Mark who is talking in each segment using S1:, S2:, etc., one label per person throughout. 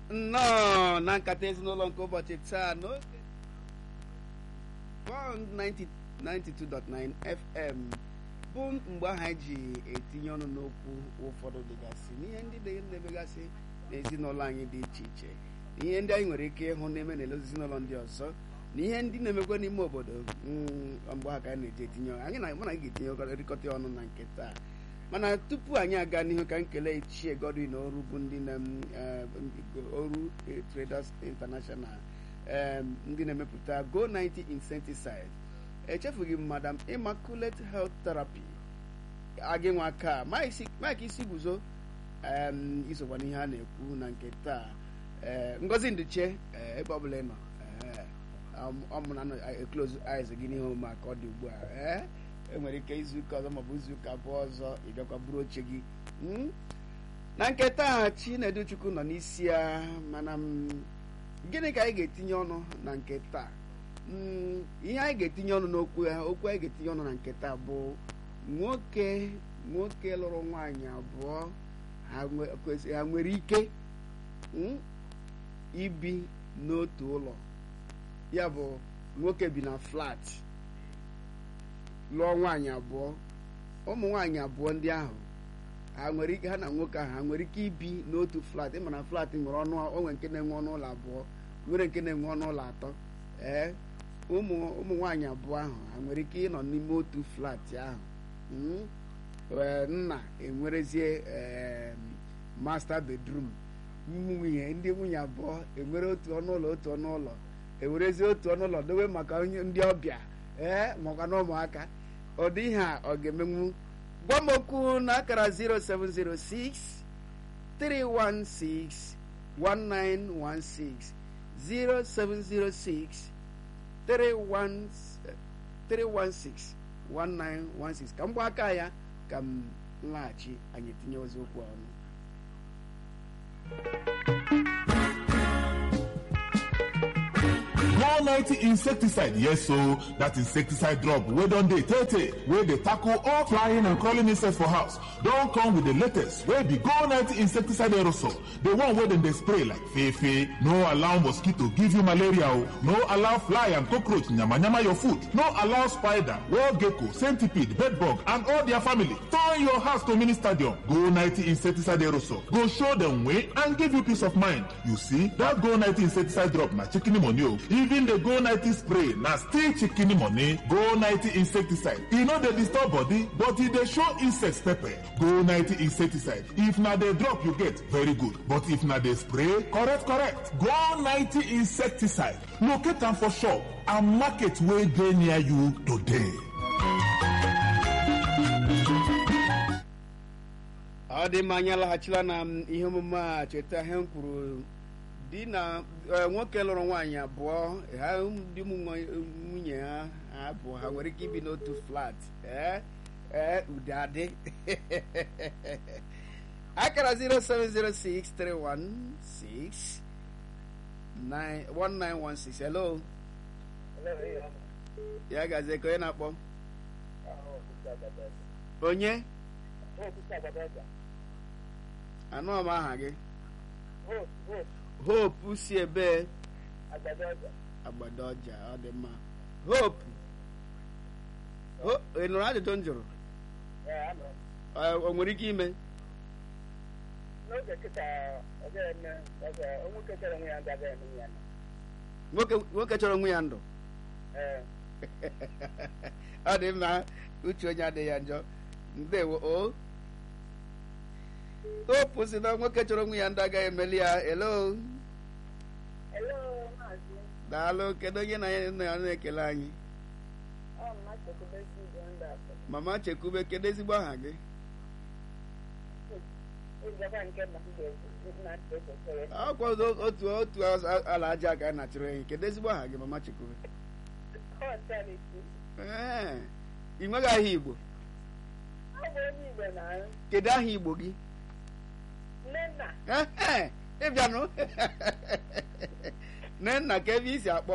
S1: nnọọ na nkata ezinụlọ nke ụbọchị taa n'oge Bond 90 92.9 FM bụ mgbe ahụ anyị ji etinye ọnụ n'okwu ụfọdụ dịgasị n'ihe ndị dị na-emegasị n'ezinụlọ anyị dị iche iche na ihe ndị anyị nwere ike ịhụ na-eme n'elu ezinụlọ ndị ọzọ na ihe ndị na-emekwa n'ime obodo mgbe ahụ ka anyị na-eji etinye ọnụ anyị na mụ na anyị ga-etinye rịkọta ọnụ na nke taa mana tupu anyị aga n'ihu ka nkele ichie Godwin Oru bụ ndị na Oru Traders International ndị na-emepụta Go 90 insecticide echefughị m madam Immaculate Health Therapy agị nwa aka Mike isi guzo isokwa n'ihe a na-ekwu na nke taa Ngozi Nduche ebe ọbụla ị nọ ọmụna close eyes gị n'ihe omume ka ọ dị ugbu a enwere ike izuụka ọzọ maọbụ izuụka abụọ ọzọ ị bịakwa buru oche gị na nke taa Chinedu Chukwu nọ n'isi ya mana gịnị ka anyị ga-etinye ọnụ na nke taa ihe anyị ga-etinye ọnụ n'okwu ya okwu anyị ga-etinye ọnụ na nke taa bụ nwoke nwoke lụrụ nwaanyị abụọ ha nwere ike ibi n'otu ụlọ ya bụ nwoke bi na flat lụọ nwaanyị abụọ ụmụ nwaanyị abụọ ndị ahụ ha nwere ike ha na nwoke ahụ ha nwere ike ibi n'otu flat ịma na flat nwere ọnụ onwe nke na-enwe ọnụ ụlọ abụọ nwere nke na-enwe ọnụ ụlọ atọ ee ụmụ ụmụ nwaanyị abụọ ahụ ha nwere ike ịnọ n'ime otu flat ahụ nna enwerezie master bedroom nwunye ndị nwunye abụọ enwere otu ọnụ ụlọ otu ọnụ ụlọ ewerezie otu ọnụ ụlọ dobe maka ndị ọbịa ee makwa na ụmụaka ọ dị ihe a ọ ga-emenwu gwa m okwu na akara 0706 316 1916 0706 316 1916 ka m gba aka ya ka m laghachi anyị etinye ozi okwu ọnụ
S2: Go 90 insecticide yes so that insecticide drop wey don dey tey tey wey dey tackle all flying and crawling insects for house don come with the latest wey be Go 90 insecticide aerosol the one wey dem dey spray like fefe no allow mosquito give you malaria o no allow fly and cockroach yamayama your food no allow spider wall gecko centipede bedbug and all their family turn your house to mini stadium Go 90 insecticide aerosol go show dem way and give you peace of mind you see that Go 90 insecticide drop na chicken money o even the go 90 spray na still chicken money go 90 insecticide e no dey disturb body but e dey show insects pepper go 90 insecticide if na the drop you get very good but if na the spray correct correct go 90 insecticide locate am for shop and market wey dey near you today.
S1: ọ dị mma anyị alaghachila na ihe omume a cheta ihe m kwuru di na nwoke lụrụ nwaanyị abụọ ha di nwunye ha abụọ ha nwere ike ibi n'otu flat ee ee ude adị akara 0706316 1916 hello ya gazie ka onye na-akpọ onye anụ m aha gị hope si ebe agbado ọja ọ dị mma hope ị nụrụ ajụjụ m jụrụ o nwere ike ime nwoke chọrọ onwe ya ndụ ọ dị mma uche onye adịghị ya njọ ndewo o hope si na nwoke chọrọ onwe ya ndụ agaghị emeli ya elo daalụ kedu onye na ya na-ekele anyị mama chekwube kedu ezigbo aha gị akwado otu otu ala aja ka a na-achụrụ enyi kedu ezigbo aha gị mama chekwube ee ị nweghị aha igbo kedu aha igbo gị ịbịanụ nnenna ka ebe isi akpọ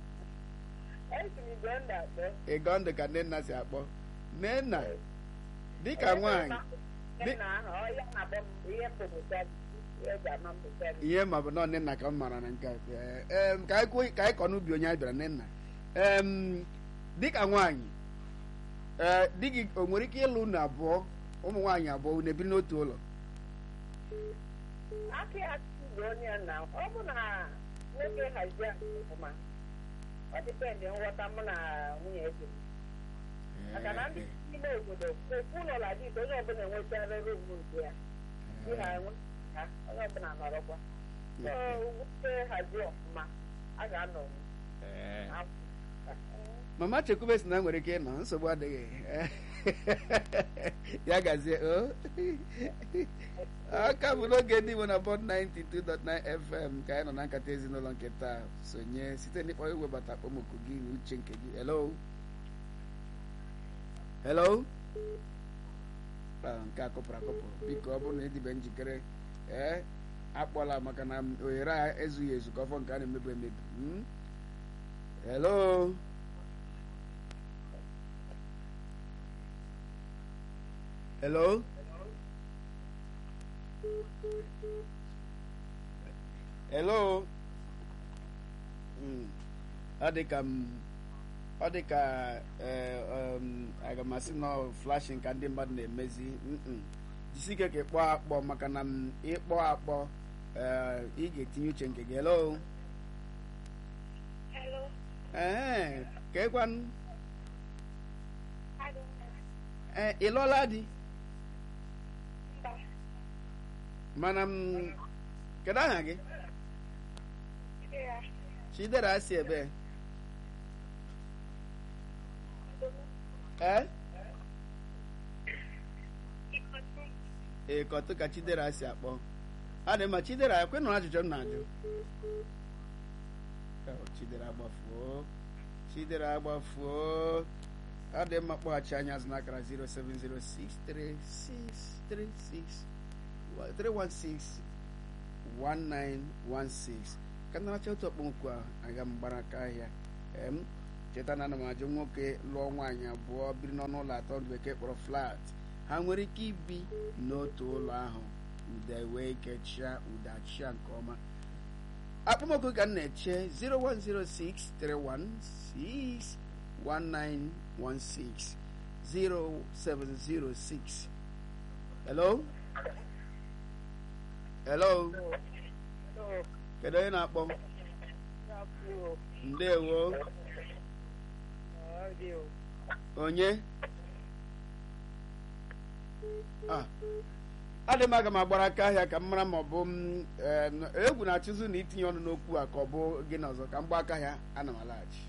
S1: ịgọndụ ka nnenna si akpọ nnenna dịka nwaanyị
S3: nna ahụ ọ ya na-akpọ m ihe mpụta ihe eji ama mpụta m
S1: ihe ma bụ na nne nna ka m mara na nke a. Ee, em, ka anyị kwuo- ka anyị kọ n'ubi onye anyị bịara nne nna em dịka nwaanyị ee di gị o nwere ike ịlụ unu abụọ ụmụ nwaanyị abụọ unu ebiri n'otu ụlọ
S3: aka ya bụ onye nna ọ bụ na nwoke hazie nke ọfụma ọ dịpendị nghọta mụ na nwunye di m maka na ndị n'ime obodo ofu ụlọ la dị onye ọbụla enwetara rumu nke ya di ha enwe ha onye ọbụla nọrọkwa so nwoke hazie ọfụma a ga-anọ
S1: mama chekwube si na nwere ike ịnọ nsogbu adịghị ya gazie o aka bụ n'oge ndị Igbo na bọd 92.9 FM ka anyị nọ na nkata ezinụlọ nke taa sonye site n'ịkpọ iwebata okpomọkụ gị na uche nke gị hello hello Ah, nke a kụpụrụ akụpụ biko ọ bụrụ na ịdịbe njikere ee akpọla maka na ohere a ezughị ezu ka ọfọ nke a na-emebu emebi Hmm? hello hello hello Mm. ọ dị ka m ọ dị ka ee, um, aga m asị na flashing ka ndị mmadụ na-emezi Mm-mm. jisi ike ka ịkpọ akpọ maka na m ịkpọ akpọ ee, ị ga-etinye uche nke gị hello
S4: Hello.
S1: ee ka ịkwanụ
S4: I don't know.
S1: ee ị lụọla di
S4: Mba.
S1: mana m kedu aha gị
S4: Chidera.
S1: chidera si ebe
S4: Dogo.
S1: ee
S4: Ikotu.
S1: ee kọtụ ka chidera si akpọ a dị mma chidera ekwe nụrụ ajụjụ m na-ajụ Oh, chidera agbafuo chidera agbafuo ọ dị mma kpọghachi anya azụ n'akara 0706316 ka naracha otu ọkpọnkwu a aga m gbara aka ahịa em cheta na ana m ajụ nwoke lụọ nwaanyị abụọ biri n'ọnụ ụlọ atọ ndị bekee kpọrọ flat ha nwere ike ibi n'otu ụlọ ahụ ude wee kechia ude achịa nke ọma akpọmọkụ ka m na-eche 01063161916 0706 hello hello kedu onye na-akpọ ndewo onye Ah, adị m aga m agbara aka ahịa ka m mara ma ọ bụ m eh, n- egwu na-achụzụ na itinye ọnụ n'okwu a ka ọ bụ gị na ọzọ ka m gba aka ahịa ana m alaghachi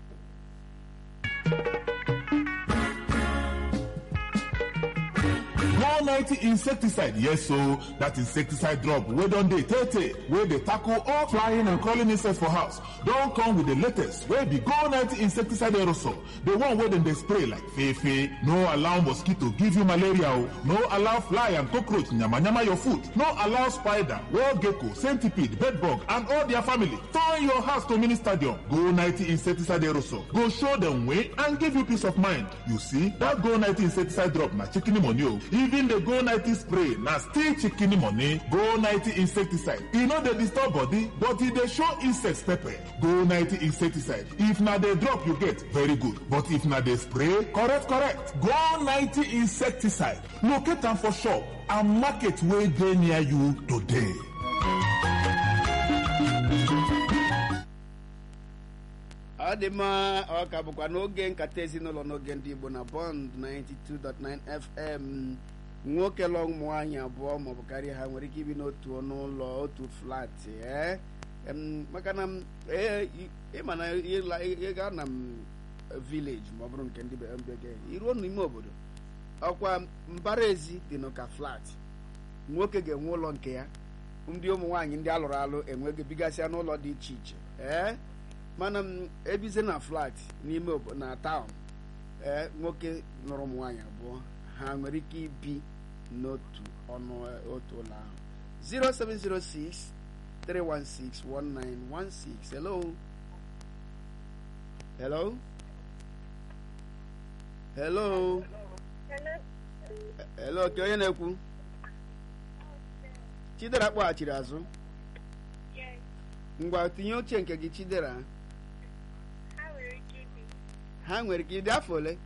S2: one ninety insecticide yes so that insecticide drop wey don dey tey tey wey dey tackle all flying and crawling insects for house don come with the latest wey be go ninety insecticide aerosol the one wey dem dey spray like fefe no allow mosquito give you malaria o no allow fly and cockroach yamayama your food no allow spider wall gecko centipede bedbug and all their family turn your house to mini stadium go ninety insecticide aerosol go show dem way and give you peace of mind you see that go ninety insecticide drop na chicken money o even the go ninety spray na still chicken money go ninety insecticide e no dey disturb body but e dey show insects pepper go ninety insecticide if na the drop you get very good but if na the spray correct correct go ninety insecticide locate am for shop and market wey dey near you today.
S1: ọ dị mma ọ ka bụkwa n'oge nkata ezinụlọ n'oge ndị igbo na bond 92.9 fm nwoke lụọ ụmụ nwaanyị abụọ maọbụ karịa ha nwere ike ibi n'otu ọnụ ụlọ otu flat ee Em, maka na m, ee, ị- ịma na ịla- ịga na m village ma ọ bụrụ nke ndị be- bekee iruo n'ime obodo ọkwa mbara ezi dị n'ụka flat nwoke ga-enwe ụlọ nke ya ndị ụmụ nwaanyị ndị alụrụ alụ enweghị bigasịa n'ụlọ dị iche iche ee mana m ebize na flat n'ime obodo na taụn ee nwoke nụrụ ụmụ nwaanyị abụọ ha nwere ike ibi n'otu ọnụ otu ụlọ ahụ 0706 316 1916 hello hello hello
S4: Hello.
S1: hello ke onye na-ekwu chidera kpọghachiri azụ
S4: Yes.
S1: ngwa tinye oche nke gị chidera
S4: Ha nwere ike ibi
S1: ha nwere ike ịdị afọ ole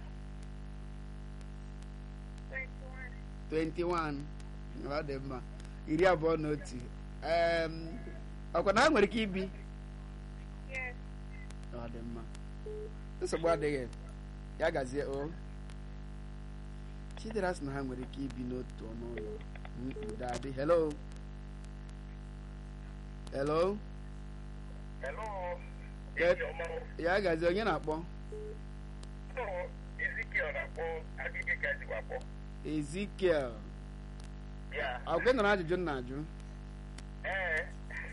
S4: 21.
S1: 21 ọ dị mma iri abụọ na otu Em, ọkwa na ha nwere ike ibi
S4: Yes.
S1: ọ dị mma nsogbu adịghị ya gazie o chidera sị na ha nwere ike ibi n'otu ọnụ ụlọ Mm, udo adị hello hello
S5: Hello.
S1: Ke-
S5: Ijeọma.
S1: ya gazie onye na-akpọ
S5: Ọ Ezekiel na-akpọ agịgị ka ejikwa akpọ.
S1: ezikiel
S5: Ya.
S1: ọgụ nọrọ ajụjụ m na-ajụ
S5: Ee.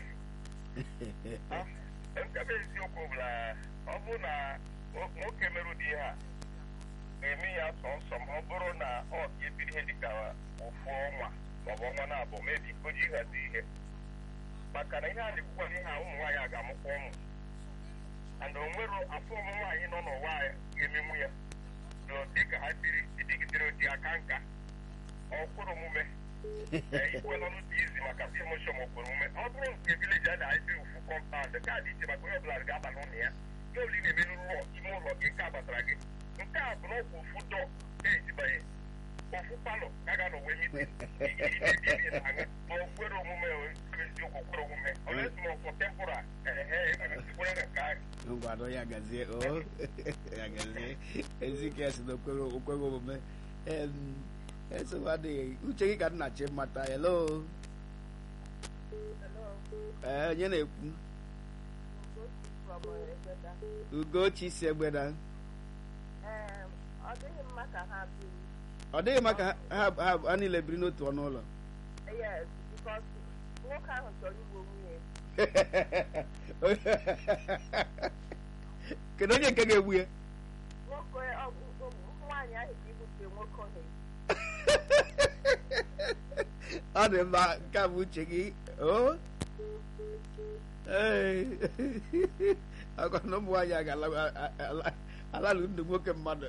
S5: Nke bụ eziokwu bụ na ọ bụrụ na nwo- nwoke mere ụdị ihe a ga-eme ya sọnsọ ma ọ bụrụ na ọ ga-ebiri ihe dịka ofu ọnwa maọbụ ọnwa na-abụ mebi o ji ịhazi ihe maka na ihe a na-ekwukwa na ihe a ụmụ nwaanyị a ga-amụkwa ụmụ and o nwere afọ ụmụ nwaanyị nọ n'ụwa a ga-emenwu ya na dịka ha siri dịgidere dị aka nka ọkwụrụ omume ikwela n'otu izi maka promoshọn okporo omume ọ bụrụ nke vileji a na-esi ofu kọmpaụnd nke a dị iche maka onye ọbụla ga-aba n'ụlọ ya nke ole ị na-eme n'ụlọ ime ụlọ gị nke a gbatara gị nke a bụ na ọkwa ofu dọ na-ejibanye ofu palọ ka ga n'onwe mite ma okwere omume eziokwu okwere omume ọ na-esi ma ọkwụ tempụra ehe enwere nsikwere na nke ahụ
S1: ngwado ya gazie o ya gazie ezikiel si na okwere okwere omume Em, nsogbu adịghị uche gị ka m na-achị mmata hello ee onye na-ekwu ugochi si egbeda
S3: ọ dịghị mma ka ha bi
S1: ọ dịghị maka ha ha ha niile biri n'otu ọnụ ụlọ
S3: yes because nwoke ahụ chọrọ igbu nwunye
S1: kedu onye nke ga-egbu ya
S3: nwoke ọ- ọ- nwaanyị ahụ ga-egbute nwoke ohe
S1: ọ dị mma nke a bụ uche gị o Ee. akwa na ụmụ nwaanyị a ga-alalụ ndụ nwoke mmadụ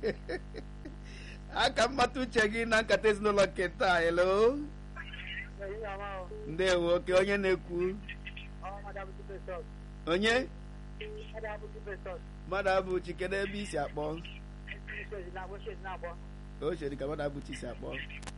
S1: aka mmata uche gị na nkata ezinụlọ nke taa elo ndewo oke onye na-ekwu onye mmadụ abụchi kedu ebe isi akpọ o chere ka mmadụ abụchi si akpọ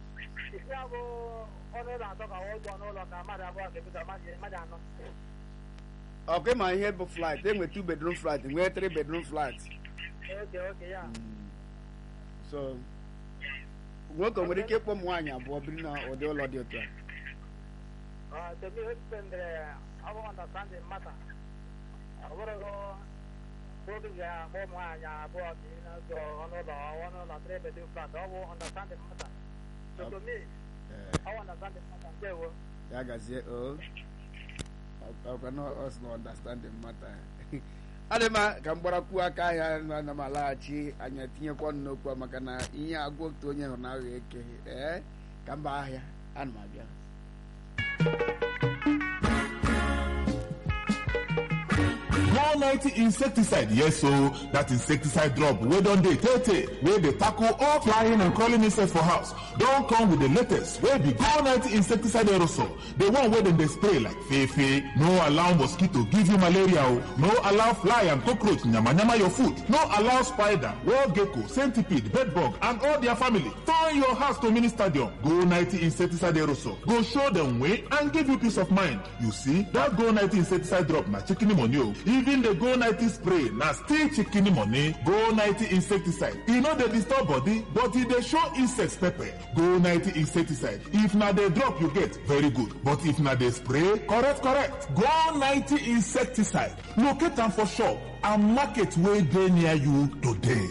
S1: ọkụ ma ihe bụ flat enwe two bedroom flat nwee three bedroom flat Mm. so nwoke nwere ike ịkpọ ụmụ nwaanyị abụọ biri na ụdị ụlọ dị otu a
S3: to me, it depends uh, our understanding matter. Uh, what are both of ya more more ya about you know so one of the one of the three bedroom flat all understanding matter. So to me,
S1: Ee,
S3: our understanding matter there was
S1: ya gazie o ọkwa na ọ sị na understanding mata adị mma ka m gbarakwuo aka ahịa na m alaghachi anya tinyekwa ọnụ n'okwu a maka na ihe agwa otu onye hụrụ na aghọ eke ee ka mba ahịa ana m abịa
S2: Go 90 insecticide, yes, so that insecticide drop. We don't dey tete, where they tackle all flying and crawling insects for house. Don't come with the latest, where be Go 90 insecticide aerosol. The one where them they spray like fefe, no allow mosquito give you malaria, oh. no allow fly and cockroach nyama nyama your food, no allow spider, wall gecko, centipede, bedbug, and all their family. Turn your house to mini stadium. Go 90 insecticide aerosol. Go show them way and give you peace of mind. You see, that Go 90 insecticide drop na chicken money o. Even the Go 90 spray na still chicken money. Go 90 insecticide. E no dey disturb body, but e dey show insects pepper. Go 90 insecticide. If na the drop you get, very good. But if na the spray, correct, correct. Go 90 insecticide. Locate am for shop and market wey dey near you today.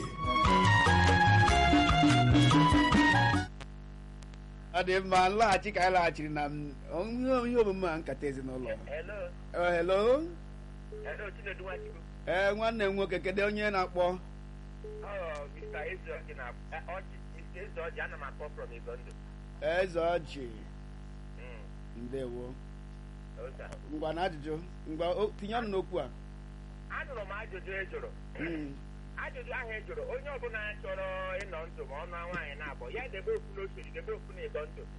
S1: ọ dị mma nlaghachi ka anyị laghachiri na m- ihe ihe omume a nkata ezinụlọ
S5: hello
S1: Eh, hello
S5: hello chinedu nwachukwu
S1: ee nwanne m nwoke kedu onye na-akpọ
S5: ọ mr ezeoji na eh, ọjị mr ezeoji ana m akpọ from igondo
S1: eze ọjị
S5: Mm,
S1: ndewo
S5: oza.
S1: ngwa na ajụjụ ngwa o- tinye ọnụ n'okwu a
S5: anụrụ m ajụjụ ị jụrụ
S1: Mm.
S5: ajụjụ ahụ ị jụrụ onye ọbụla chọrọ ịnọ ndụ ma ọnụ nwaanyị na-abụ ya debe okwu n'osiri debe okwu na ịdọ ndụ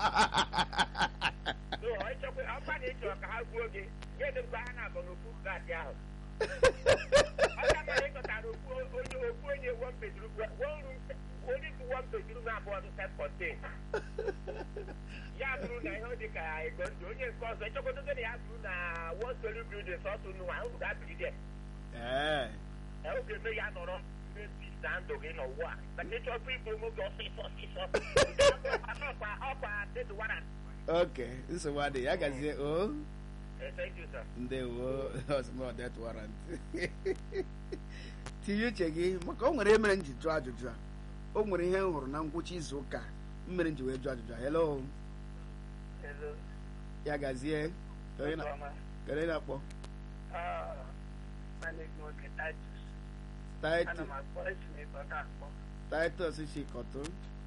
S5: So, ọ chọkwa ọkwa na ị chọrọ ka ha gbuo gị ya edebekwa ha na-abụ n'okwu gaasị ahụ ọka mara ịchọtara okwu onye okwu onye one bedroom one room only to one bedroom abụọ dị self contained ya bụrụ na ihe dị ka ịdọ ndụ onye nke ọzọ ịchọkwadogo na ya bụrụ na one story building sọsọ unu ahụ ga-abiri dị
S1: ee
S5: oge eme ya nọrọ mebi na ndụ gị n'ụwa a maka ịchọkwa igbu nwoke ọsịsọ ọsịsọ ọkwa ọkwa dead warrant
S1: oke nsogbu adịghị ya gazie o
S5: Eh, thank you sir
S1: ndewo osmo det warrant tinye uche gị maka o nwere ihe mere m ji jụọ ajụjụ a o nwere ihe m hụrụ na ngwụcha izu ụka m mere m ji wee jụọ ajụjụ a hello
S5: hello
S1: ya gazie Onye na- kedu onye na-akpọ Titus Titus Chikọtụ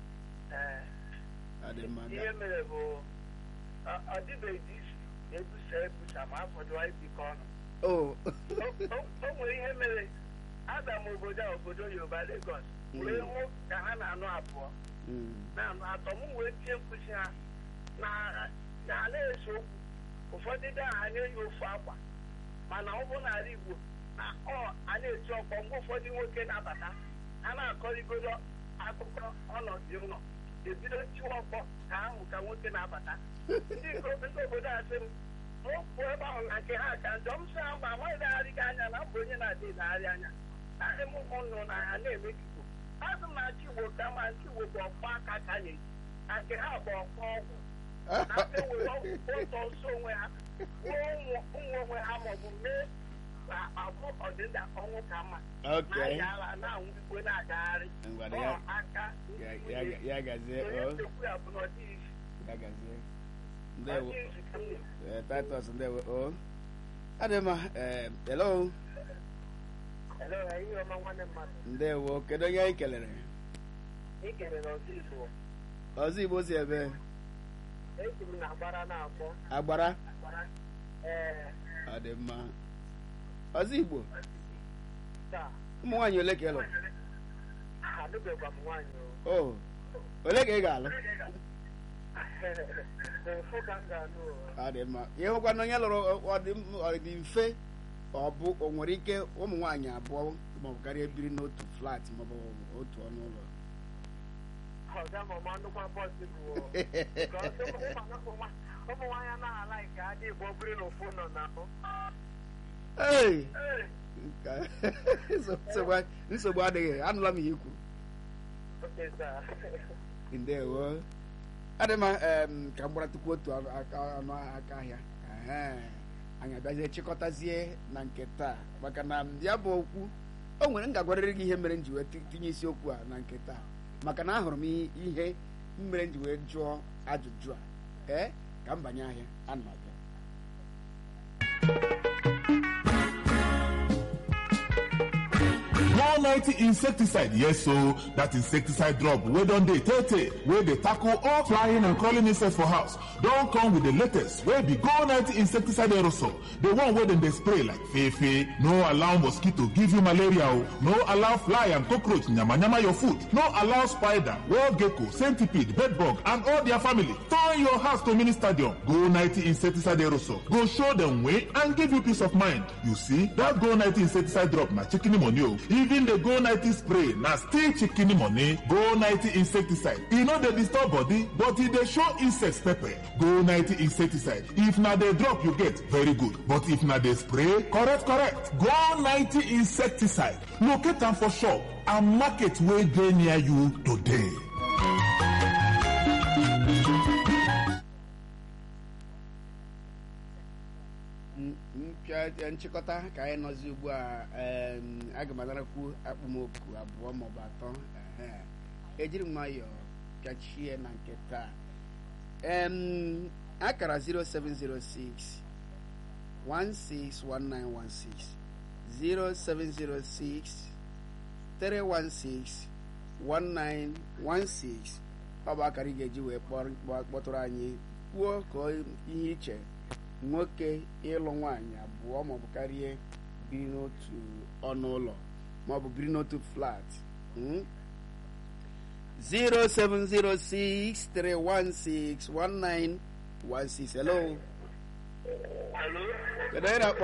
S1: adị mma
S5: ihe mere bụ ọ- ọ dịbeghị isi ebusa ebusa ma afọdụ anyị bikọ ọnụ
S1: o
S5: O- o o nwere ihe mere aga m obodo a obodo yoruba Lagos wee hụ ka ha na-anụ abụọ
S1: Mm.
S5: na-anụ atọ m wee tie mkpụsị ha na na a na-ese okwu ụfọdụ ndị ahụ a na-eyi ofu akwa mana ọ bụ n'ala Igbo na ọ a na-eti ọkpọ mgbe ụfọdụ nwoke na-abata ha na-akọrịgodo akụkọ ọnọdụ ụlọ ebido tiwa ọkpọ ka ahụ ka nwoke na-abata ndị nke ndị obodo a sị m mụ pụọ ebe ahụ na nke ha ka njọ m sị ha mba amaghị na-arị gị anya na mbụ onye na-adị na-arị anya na ndị m ụmụnnụ na ha na-eme ka Igbo azụ m na-achị Igbo ka ma nke Igbo bụ ọkpọ aka ka a na-eji na nke ha bụ ọkpọ ọgwụ na ndị were ụtọ nso onwe ha gbuo ụmụ ụmụ onwe ha maọbụ mee ka abụ ọdịda ọnwụ ka mma
S1: ok
S5: na-aya ala na-anwụ igwe na-agagharị
S1: Ngwada
S5: ọ
S1: ya-
S5: aka
S1: ya- ya- ya gazie
S5: onye
S1: o
S5: nchekwu ya bụ na ọ dịghị isi
S1: ya gazie
S5: ọ
S1: ndewo
S5: dịghị isi ka m na-ekwu.
S1: Eh, Titus ndewo o adị mma eh, hello
S5: Hello, ihe ọma nwanne mmadụ
S1: ndewo kedu onye anyị kelere
S5: ị kelere ọzọ Igbo
S1: ọzọ igbo si ebe
S5: esi m na agbara na-akpọ
S1: agbara
S5: agbara ee
S1: ọ dị mma ọzọ igbo
S5: taa
S1: ụmụ nwaanyị ole ka ị lụrụ
S5: alụbekwa m nwaanyị o
S1: o ole ka ị ga-alụ
S5: mfụ ka m ga-alụ o.
S1: ọ dị mma ihe hụkwa na onye lụrụ ọ dị m- ọ dị mfe ọ bụ o nwere ike ụmụ nwaanyị abụọ maọbụ karịa biri n'otu flat maọbụ otu ọnụ ụlọ
S5: ọga ma ọma nnukwu bọọsụ bụ o. Because ụmụ ụmụ ụmụ ụmụ nwaanyị anaghị ala nke adị Igbo biri n'ofu nọ na ahụ
S1: Hey! Ka- nsogbu- nsogbu adịghị anụla m ihe ikwu
S5: oke saa
S1: ndewo adị mma em, ka m gbaratụkwu otu ọnụ aka ọnụ aka ahịa Ehe. anyị abịazie chịkọtazie na nke taa maka na ya bụ okwu o nwere m ga-agwarịrị gị ihe mere m ji wee ti- tinye isiokwu a na nke taa maka na ahụrụ m ihe- ihe mere m ji wee jụọ ajụjụ a ee ka m banye ahịa ana m abịa
S2: Go 90 insecticide, yes, so that insecticide drop wey don dey tey tey wey dey tackle all flying and crawling insects for house don come with the latest wey be Go 90 insecticide aerosol, the one wey dem dey spray like fefe. No allow mosquito give you malaria o, no allow fly and cockroach yamayama your food, no allow spider, wall gecko, centipede, bedbug and all their family turn your house to mini stadium. Go 90 insecticide aerosol go show dem way and give you peace of mind. You see, that Go 90 insecticide drop na chicken money o. Even the Go 90 spray na still chicken money. Go 90 insecticide, e no dey disturb body but e dey show insects pepper. Go 90 insecticide, if na the drop you get, very good. But if na the spray, correct correct. Go 90 insecticide, locate am for shop and market wey dey near you today.
S1: M- mpịa nchịkọta ka anyị nọzi ugbu a em, aga m anarakwu akpụmoku abụọ maọbụ atọ ehe. ejiri m nwayọọ pịachie na nke taa em akara 0706 161916 0706 316 1916 ọ bụ akara ị ga-eji wee kpọrọ- kpọ- kpọtụrụ anyị kwuo ka ihe iche nwoke ịlụ nwaanyị abụọ maọbụ karịa biri n'otu ọnụ ụlọ ma ọ bụ biri n'otu flat Mm? 07063161916 hello
S5: Hello?
S1: kedu onye na-akpọ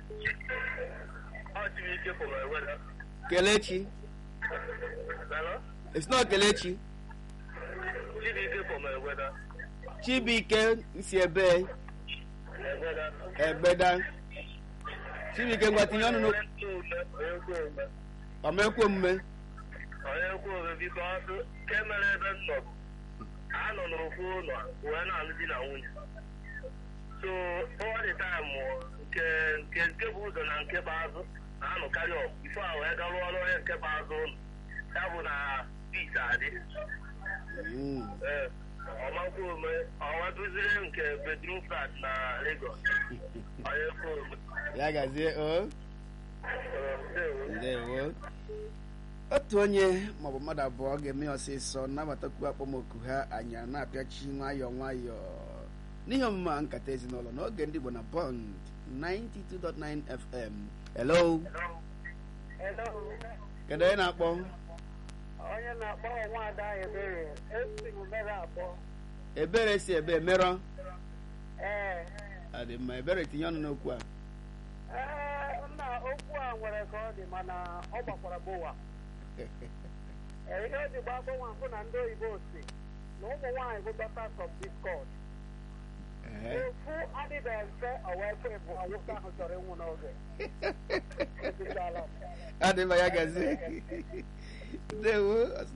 S5: Ọ Chibuike from Eweda.
S1: kelechi
S5: Hello?
S1: it's not kelechi
S5: Chibuike from Eweda.
S1: chibuike si ebe
S5: Eweda.
S1: egbeda chibuike ngwa tinye ọnụ n'okwu
S5: Onye kwe ome.
S1: ọmekwe omume
S5: Onye kwe ome biko ọsụ ke mere ebe m nọ. Anọ n'ofu ụlọ wee na-alụ di na nwunye. So all the time nke nke nke bụ ụzọ na nke bụ azụ na-anụkarị ọgụ ifo a wee garụ ọrụ onye nke bụ azụ ụlọ. Ya bụ na peace adị.
S1: Mm.
S5: Ee, ọmakwa ome ọnwa duziri nke bedroom flat na Lagos. Onye kwe ome.
S1: ya gazie o
S5: Ee, ndewo.
S1: ndewo otu onye maọbụ mmadụ abụọ ga-eme ya ọsịsọ nabatakwu akpọmoku ha anyị a na-apịachi nwayọọ nwayọọ n'ihe omume a nkata ezinụlọ n'oge ndị Igbo na Bond 92.9 FM hello
S3: Hello.
S1: kedu onye na-akpọ
S3: onye na-akpọ nwaada ebere esi m mere abụọ
S1: ebere si ebe merọ
S3: ee
S1: adị mma ebere tinye ọnụ n'okwu a
S3: ee nna okwu a nwere ka ọ dị mana ọ gbakwara bowa Ee, ihe o ji gba agbanwe mbụ na ndị oyibo si na ụmụ nwaanyị bụ daughters of discord
S1: Ehe.
S3: ofu adịbeghị mfe o wee kwe bụ nwoke ahụ chọrọ ịnwụ n'oge Ekwuchala m.
S1: adị mma ya gazie ndewo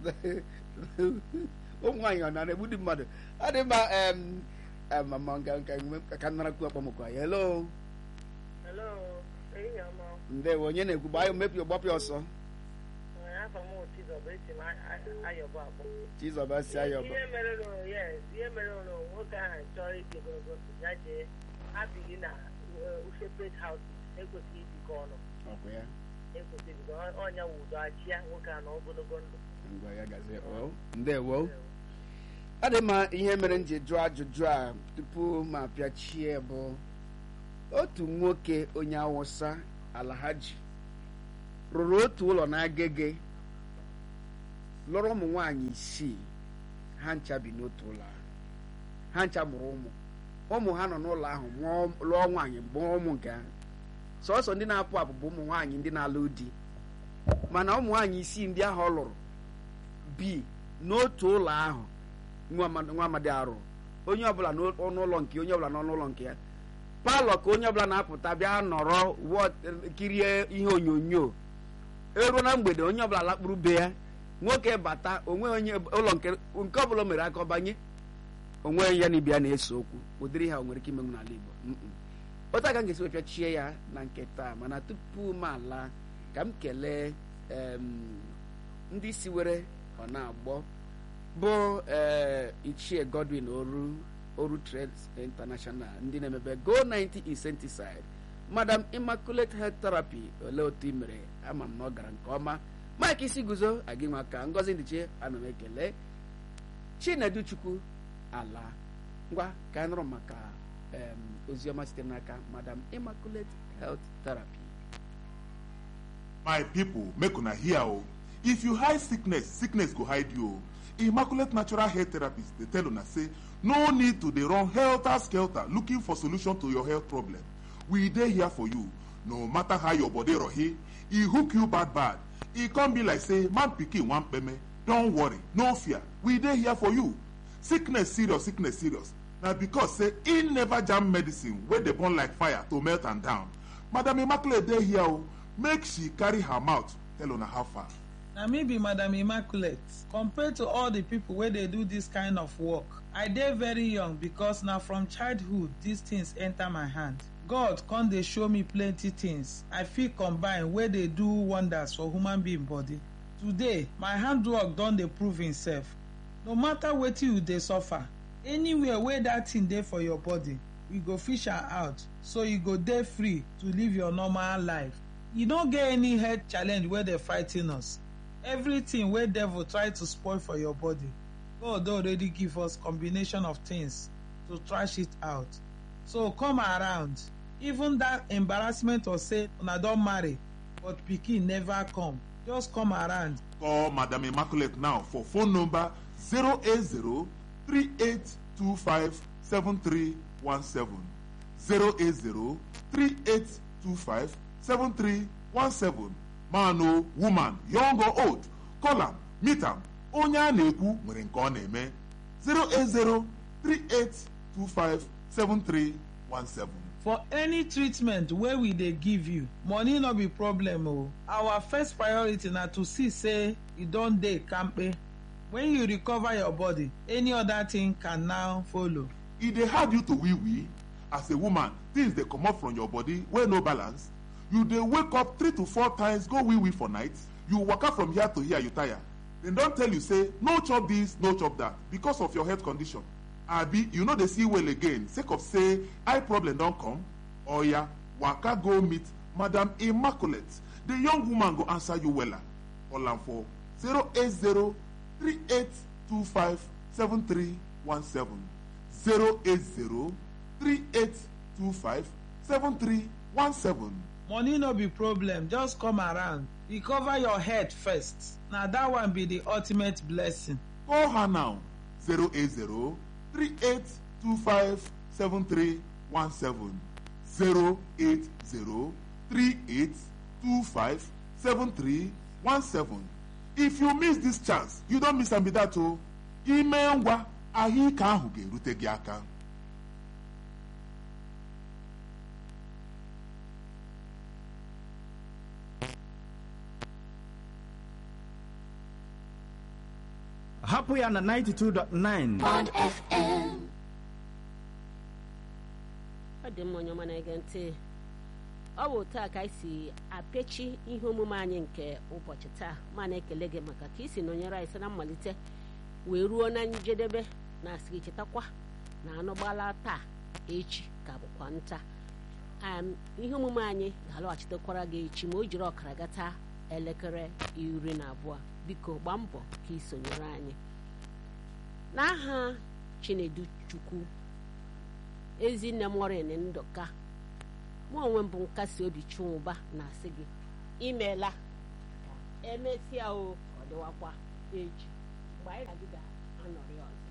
S1: ụmụ nwaanyị ọ nara egbu ndị mmadụ adị mma em, em, ma nka nka nka ka nnarakwu akpọmọkụ anyị hello
S3: Hello, ehihie ọma.
S1: ndewo onye na-ekwu gbaa ya mepio gbapịa ọsọ
S3: Ee, afọ m Chizọba esi m ayọbụ akpọ
S1: chizọba si ayọba
S3: ihe mere nụ yes ihe mere nụ nwoke ahụ chọrọ ije ogologo ya jee abịghị na uh, separate houses ekwesịghị ibikọ ọnụ
S1: ọkwa ya
S3: ekwesịghị ibikọ ọnya wụ udo achịa nwoke a na ogologo ndụ
S1: ngwa ya gazie o ndewo ọ dị mma ihe mere m ji jụọ ajụjụ a tupu ma apịachie bụ otu nwoke onye awụsa alahaji rụrụ otu ụlọ n'agege lụrụ ụmụ nwaanyị isii ha ncha bi n'otu ụlọ ahụ ha ncha mụrụ ụmụ ụmụ ha nọ n'ụlọ ahụ mụọ lụọ nwaanyị mụọ ụmụ nke ha sọsọ ndị na-apụ apụ bụ ụmụ nwaanyị ndị na-alụ di mana ụmụ nwaanyị isii ndị ahụ ọ lụrụ bi n'otu ụlọ ahụ nwa amadi- nwa amadi arụ onye ọbụla n'ọnụ ụlọ nke onye ọbụla n'ọnụ ụlọ nke ya palọ ka onye ọbụla na-apụta bịa nọrọ wọ- kirie ihe onyonyo eruo na mgbede onye ọbụla lakpuru be ya nwoke bata onwe onye ụlọ nke nke ọbụla o mere aka ọ banye onwe ya na ibia na-ese okwu ụdịrị ha o nwere ike imenwu n'ala Igbo Mm-mm. otu aka m ga-esi wepịachie ya na nke taa mana tupu m ala ka m kelee em, ndị si were ọ na-agbọ bụ ee ichie Godwin oru oru trades international ndị na-emebe go 90 insecticide madam immaculate health therapy olee otu i mere ama m na ọ gara nke ọma mike isi guzo agị nwa aka ngozi ndiche ana m ekele chinedu chukwu ala ngwa ka anyị nụrụ maka em, oziọma sitere n'aka madam immaculate health therapy
S2: my people make una hear o if you hide sickness sickness go hide you o immaculate natural hair therapist dey tell una say no need to dey run helter skelter looking for solution to your health problem we dey here for you no matter how your body rohe e hook you bad bad e come be like say man pikin wan kpeme don worry no fear we dey here for you sickness serious sickness serious na because say e never jam medicine wey dey burn like fire to melt am down madam immaculate dey here o make she carry her mouth tell una how far.
S6: na me be madam immaculate compared to all the people wey dey do this kind of work i dey very young because na from childhood these things enter my hand god come dey show me plenty things i fit combine wey dey do wonders for human being body today my handwork don dey prove himself no matter wetin you dey suffer anywhere wey that thing dey for your body we go fish am out so you go dey free to live your normal life e no get any health challenge wey dey fighting us everything wey devil try to spoil for your body god don already give us combination of things to trash it out so come around even that embarrassment of say una don marry but pikin never come just come around
S2: Call Madam Immaculate now for phone number 080 3825 7317. 080 3825 7317. Man o woman, young or old, call am, meet am. Onye a na-ekwu nwere nke ọ na-eme. 080 3825 7317.
S6: for any treatment wey we dey give you money no be problem o our first priority na to see say you don dey kampe when you recover your body any other thing can now follow
S2: e dey hard you to wee wee as a woman things dey comot from your body wey no balance you dey wake up three to four times go wee wee for night you waka from here to here you tire dem don tell you say no chop this no chop that because of your health condition abi you no dey see well again sake of say eye problem don come oya waka go meet madam immaculate the young woman go answer you wella call am for 080 3825 7317 080 3825 7317
S6: money no be problem just come around recover your head first na that one be the ultimate blessing
S2: Call her now 080 3825 7317 080 3825 7317 If you miss this chance, you don't miss am be that o. Ime ngwa ahụike ahụ ga-erute gị aka.
S7: hapụ ya na 92.9
S8: ọ dị mma onye ọma na-ege ntị ọ bụ taa ka anyị si apechi ihe omume anyị nke ụbọchị taa ma na-ekele gị maka ka ị si nọnyere anyị site na mmalite wee ruo na njedebe na asị gị chetakwa na anụ gbala taa echi ka bụkwa nta Am, ihe omume anyị ga-alọghachitekwara gị echi ma o jiri ọkara gata elekere iri na abụọ biko gbaa mbọ ka ị sonyere anyị n'aha chinedu chukwu ezinne m ọrin ndụka mụ onwe m bụ nkasi obi chụmụba na-asị gị imeela emesịa o ọ dịwakwa echi mgbe anyị na gị ga-anọrị ọzọ